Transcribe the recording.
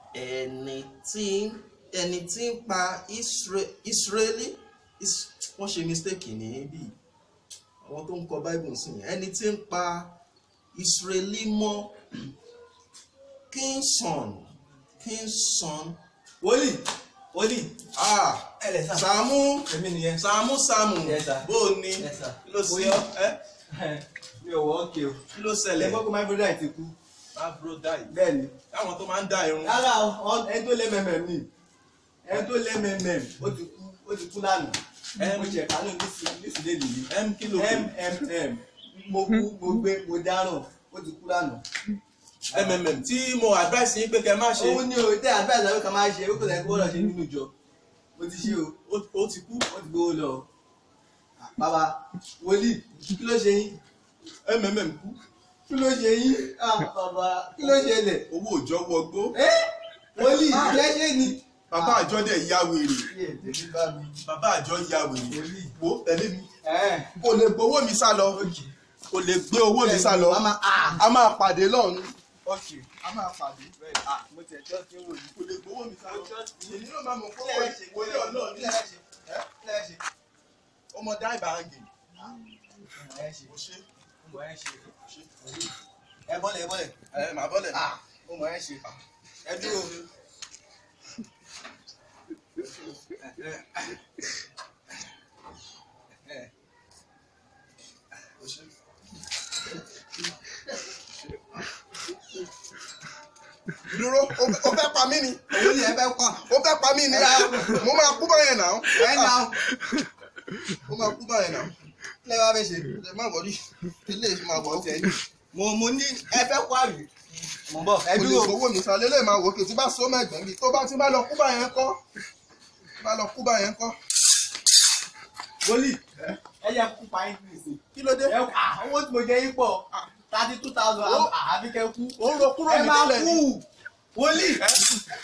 ẹni tí ẹni tí ń pa Isra- Israeli Is- wọ́n ṣe mistake níbí àwọn tó ń kọ bible sí yẹn ẹni tí ń pa Israeli mọ́ kingson kingson wòlíì wòlíì ah ẹ lẹ sà Sàámú èmi nìyẹn Sàámú Sàámú Yes, sir. bó o ní Yes, sir. kí ló sí Bóyá. ẹ mi ò wọ ókè o kí ló ẹ ṣẹlẹ̀ gbọ́ pé my brother ti kú abro die bẹ́ẹ̀ ni táwọn tó máa ń dá irun rárá o ẹni tó lé mẹ́mẹ́m ni ẹni tó lé mẹ́mẹ́m ó ti kú ó ti kú lánàá Em. mo ṣe kánú nísìlẹ̀ nìyí m kí ló kù mmm mo kú mo gbé mo dáràn ó ti kú lánàá. mmm tí mo advice yín pé kẹ́ má ṣe òun ni o tẹ àdúrà ìsàlẹ̀ kan máa ṣe ó kò lẹ́yìn kó wọ́n ṣe nínú ìjọ mo ti ṣe o ó- ó ti kú wọ́n ti gbowó lọ. bàbá wòlíì kí ló ṣe yín mmm kú kí ló ṣe yín Ah, bàbá kí ló ṣẹlẹ̀ owó òjò wọgbó ẹ́ wòlíì kí ẹ ṣe ni. bàbá àjọ dẹ̀ ya wèrè Iye tèmi bá mi. bàbá àjọ ya wèrè Wòlíì. wo tẹ̀lé mi Ẹ́ kò lè gbowó mi sá lọ kò lè gbé owó mi sá lọ Màmá ah a máa pàdé lọ́run ok a máa pàdé bẹ́ẹ̀ ah mo tẹ̀ jọ́ sí wò yìí. kò lè gbowó mi sá lọ Kí èmi náà máa mọ̀ pé lẹ ṣe wòlé ọlọ́run kí lẹ ṣe ẹ́ kí lẹ ṣe. ọmọ dá ìbáraǹgì ẹ ṣe kò ṣe mo ẹ ṣe. kò ṣe ẹ bọ́lẹ̀ ẹ bọ́lẹ̀. ẹ màá bọ́lẹ̀ ah mo mọ̀ ẹ ṣe. ẹ dúró. kò ṣe. dúró o fẹ́- o fẹ́ pa mí ni òun ni ẹ fẹ́ pa. o fẹ́ pa mí ni mo máa kú báyẹn náà ẹ nà ó. mo máa kú báyẹn náà kí lẹ wá fẹ́ ṣe. ẹ má wọrí eléyìí máa wọ ọkẹ mo mo ní ẹ fẹ́ kó àbí. mo ń bọ̀ ẹ kò lè dúró. gbowó mi sá lélẹ̀ máa wò kè tí bá so mẹ́gbẹ̀ẹ́ mi tó bá ti bá lọ kú báyẹn kọ́ bá lọ kú báyẹn kọ́ wòlíì ẹ yẹ kú pa yín nìsín. kí ló dé ẹ kú ah owó tí mo jẹ yín pọ̀ thirty two thousand Ó. àbí kẹ́ kú. ó ń ro kúrò ẹ ní máa tẹ́lẹ̀ kú ni wòlíì. Ẹ?